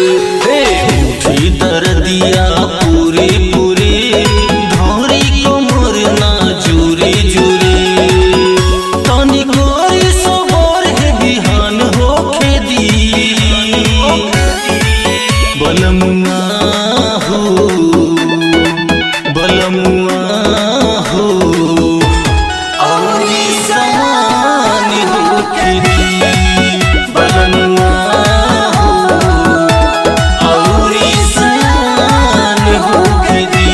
हे उठी दर्दिया पूरे पूरे धौरी कमर ना जुरे जुरे तनिको सबर है बिहान होखे दी बलमुआ हो बलमुआ हो औरी समान होखे दी बलमुआ हो औरी समान होखे दी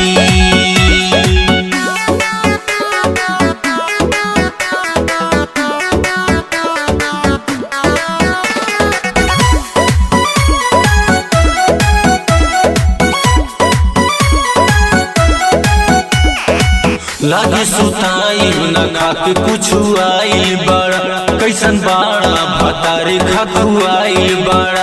लागे सुताई न खाके कुछ आइल बड़ा कैसन बाड़ा भतारे खखुआइल बड़ा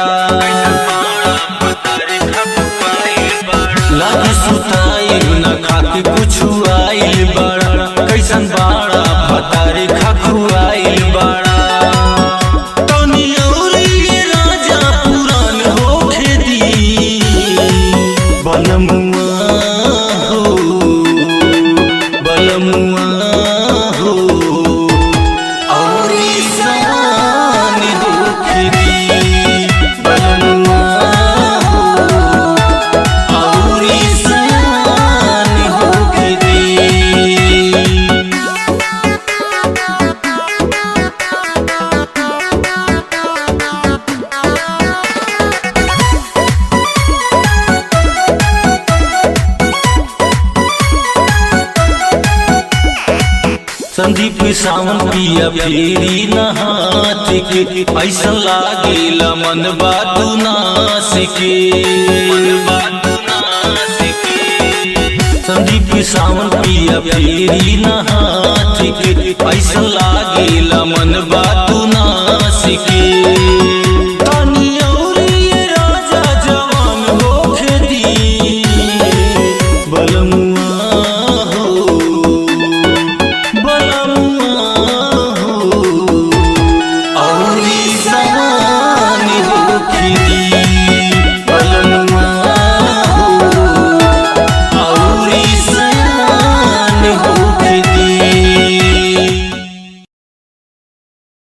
लागे सुताई न खाके कुछ आइल बड़ा कैसन बाड़ा भतारे खखुआइल बड़ा तनी औरी ये राजा पुरान होखे दी बलमुआ हो बलमुआ हो औरी समान होखे दी बलमुआ हो औरी समान होखे दी संदीप सावन पिया फेरी नहात के ऐसा लागेला मन बातू नास के संदीप सावन पिया फेरी नहात के ऐसा लागेला मन बातू